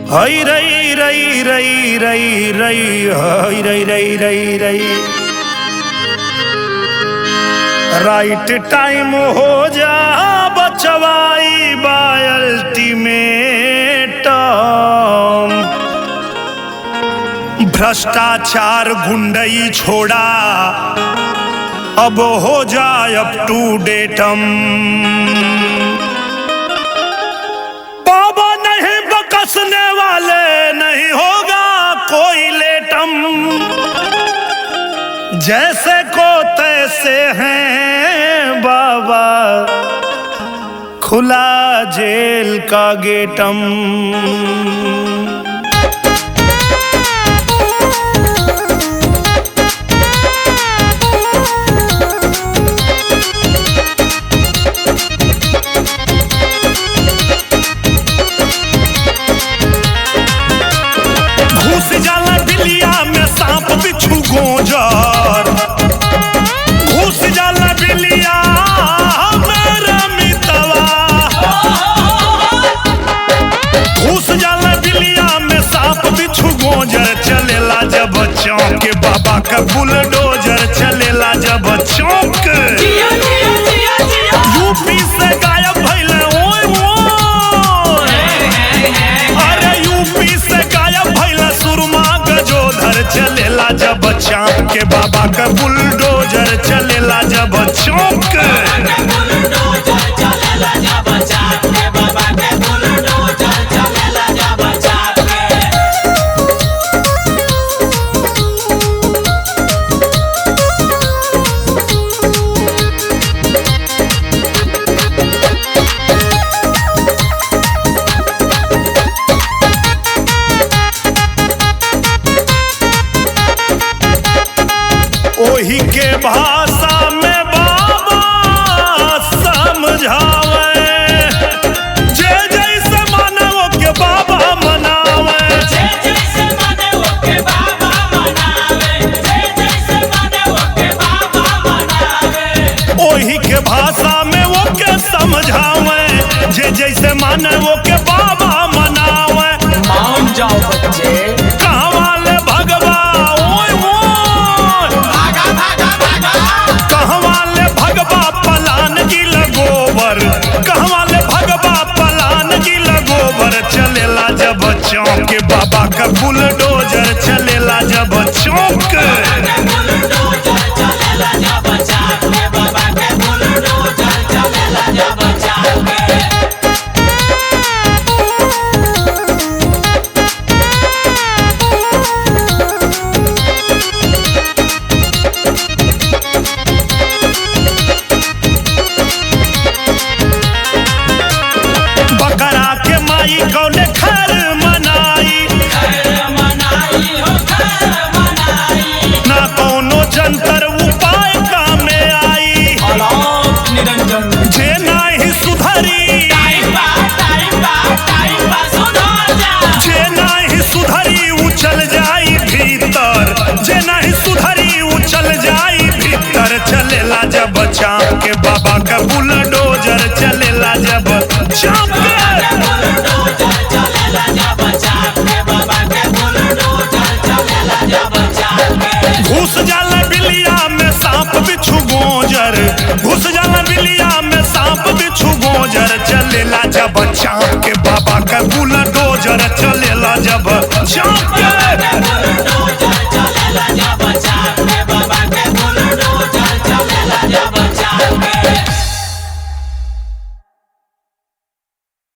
हई रई रई रई रई रई हई रई रई रई रई राइट टाइम हो जा बचवाई बाय अल्टीमेट भ्रष्टाचार गुंडई छोड़ा अब हो जाए अप टू डेटम बाबा नहीं बकसने वाले नहीं होगा कोई लेटम जैसे को तैसे हैं बाबा खुला जेल का गेटम घुस जाला बिलिया में सांप बिच्छू गोजर घुस जाला बिलिया मेरे मितवा घुस जाला बिलिया में सांप बिच्छू गोजर चलेला जब चौक के बाबा का बुलडोजर चलेला जब चौक यूपी से गायब भइले ओए ओए अरे यूपी से गायब भइला सुरमा गजोधर चलेला जब चाँप के बाबा का बुलडोजर चलेला जब चौक ओही के भाषा में बाबा समझावे जे जैसे मानव के बाबा मनावे ओही के भाषा में वो के समझावे जे जैसे मानव के बाबा मनावे मान जाओ बच्चे कहवा ले भगवा ओए ओए कहवा ले भगवा पलान गिल गोबर कहवा ले भगवा पलान गिल गोबर चलेला जब चौक के बाबा का बुलडोजर चलेला जब चौक बकरा के माई कौने खर मनाई ना कौनो जंतर उपाय कामे आई अलाप निरंजन जे नाही सुधरी जे नाही सुधरी उछल जाई भीतर जे नाही सुधरी उछल जाई भीतर चलेला जब चाँप के बाबा का बुलडोजर चलेला जब चाँप के घुस जाला बिलिया में सांप बिच्छू गोजर घुस जाला बिलिया में सांप बिच्छू गोजर चलेला जब चाँप के बाबा का बुलडोजर चलेला जब चाँप